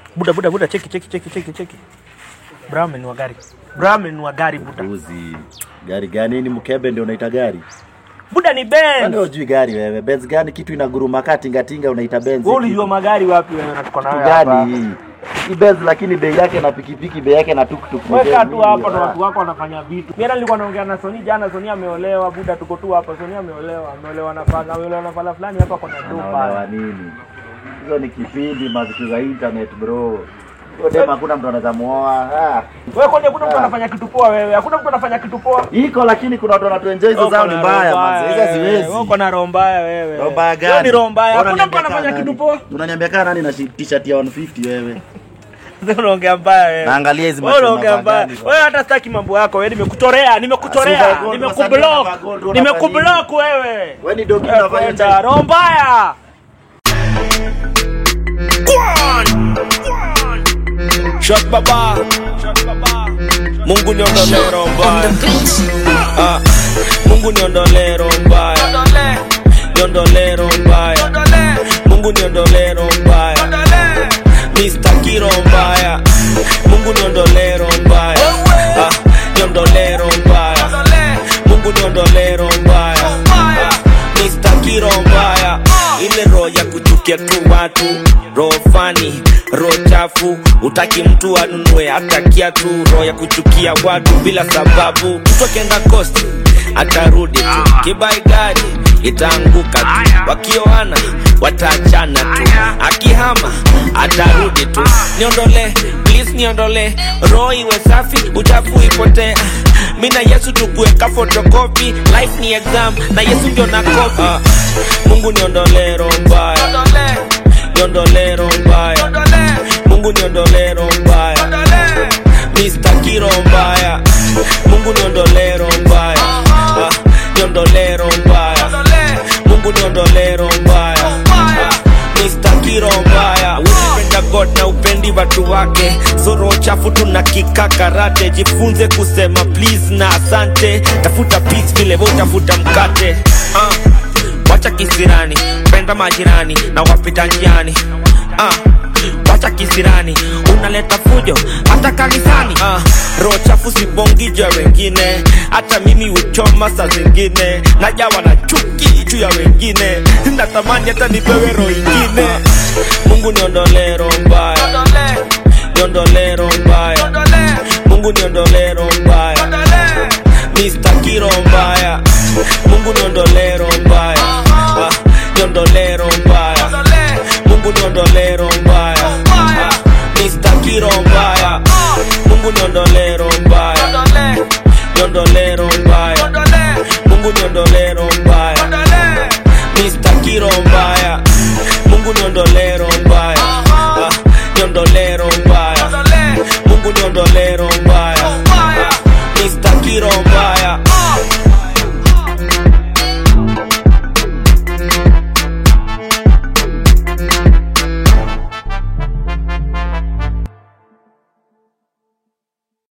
Buda buda buda cheki cheki cheki cheki cheki. Brahman wa gari. Brahman wa gari buda. Uzi. Gari gani ni mkebe ndio unaita gari? Buda ni Kwani Benz. hujui gari wewe? Benz gani kitu inaguruma kaa tinga tinga unaita Benz? Wewe ulijua magari wapi wewe na tuko kitu nayo hapa? gani hii? Hii Benz lakini bei yake na pikipiki bei yake na tuktuk. ni Weka bei tu mingi, hapa na ah. watu wako wanafanya vitu. Mimi nilikuwa naongea na Soni jana, Soni ameolewa, buda tuko tu hapa. Soni ameolewa, ameolewa na fala, ameolewa na fala fulani hapa kuna Anaolewa dopa. nini? Hizo ni kipindi mazitu za internet bro. Hiyo dem hakuna mtu anaweza muoa. Ah. Wewe kwani hakuna mtu Ah. anafanya kitu poa wewe? Hakuna mtu anafanya kitu poa. Iko lakini kuna watu wanatuenjoy hizo Uko zao ni na mbaya roho manze. Hizo wewe. siwezi. Wewe Uko na roho mbaya wewe. Roho mbaya Hiyo gani? ni roho mbaya. Bora Hakuna mtu niambia anafanya kaa kitu nani. poa. Unaniambia kaa nani na shi- t-shirt ya 150 wewe? Sasa unaongea mbaya wewe. Naangalia hizi Wewe macho unaongea mabaya mbaya. gani. Wewe hata sitaki mambo yako. Wewe nimekutorea, Asuba nimekutorea, gold, nimekublock. wasanii gold, Nimekublock wewe. Wewe ni dogi Wewe unafanya kwenda, time. roho mbaya. Shot baba Mungu niondolee roho mbaya Ah, Mungu niondolee roho mbaya Niondolee roho mbaya Mungu niondolee roho mbaya Mr. Kiro mbaya Mungu niondolee roho mbaya Ah, Niondolee roho mbaya Mungu niondolee roho mbaya Ah, Mr. Kiro mbaya ile roho ya kuchukia tu watu roho fani roho chafu utaki mtu anunue hata kiatu roho ya kuchukia watu bila sababu mtu akienda kosti atarudi tu kibai gari itaanguka tu wakioana wataachana tu akihama atarudi tu niondole please niondole roho iwe safi uchafu ipotee mi na yesu tukuweka fotokopi life ni exam na yesu ndio na kopi ah, mungu niondole roho mbaya niondole roho mbaya mungu niondole roho mbaya Mr. Kiro mbaya mungu niondole roho mbaya ah, niondole roho mbaya mungu niondole roho mbaya ah, Mr. Kiro mbaya unapenda God na upendi watu wake soro chafu tuna kika karate jifunze kusema please na asante tafuta peace vile wewe utafuta mkate ah, wacha kisirani penda majirani na wapita njiani ah, wacha kisirani unaleta fujo hata kanisani ah, roho chafu sibongija wengine hata mimi uchoma saa zingine najawa na chuki juu ya wengine natamani hata nipewe roho ingine mungu niondolee roho mbaya niondolee roho mbaya mungu niondolee roho mbaya Mr. Kiro mbaya mungu niondolee roho mbaya Ah, niondolee roho mbaya mungu niondolee roho mbaya Ah, Mr. Kiro mbaya mungu niondolee roho mbaya niondolee roho mbaya mungu niondolee